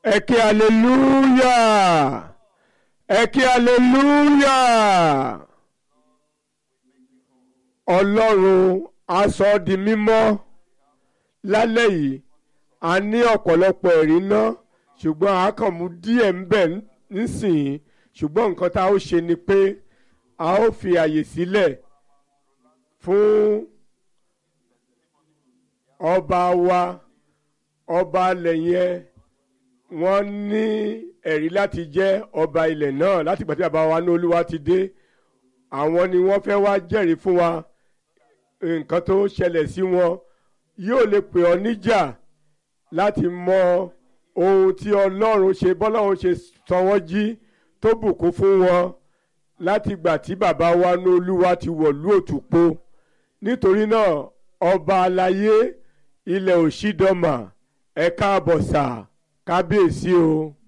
ẹ kí hallelujah ẹ kí hallelujah ọlọ́run á sọ ọ́ di mímọ́ lálẹ́ yìí a ní ọ̀pọ̀lọpọ̀ ẹ̀rí ná ṣùgbọ́n a kàn mú díẹ̀ ń bẹ̀ nísìnyí ṣùgbọ́n nǹkan tá a ó ṣe ni pé a ó fi àyè sílẹ̀ fún ọba wa ọba alẹ̀ yẹn wọ́n ní ẹ̀rí láti jẹ́ ọba ilẹ̀ náà láti gbà tí bàbá wa ní olúwa ti dé àwọn ni wọ́n fẹ́ wá jẹ́rìí fún wa nǹkan tó ṣẹlẹ̀ sí wọn yóò lè pè ọ́ níjà láti mọ ohun tí ọlọ́run ṣe bọ́lọ́run ṣe sọ wọ́n jí tó bùkún fún wọn láti gbà tí bàbá wa ní olúwa ti wọ̀lú òtúpó nítorí náà ọba aláyé ilẹ̀ òṣìdọ́mà ẹ̀ka àbọ̀sà kábíyèsí o.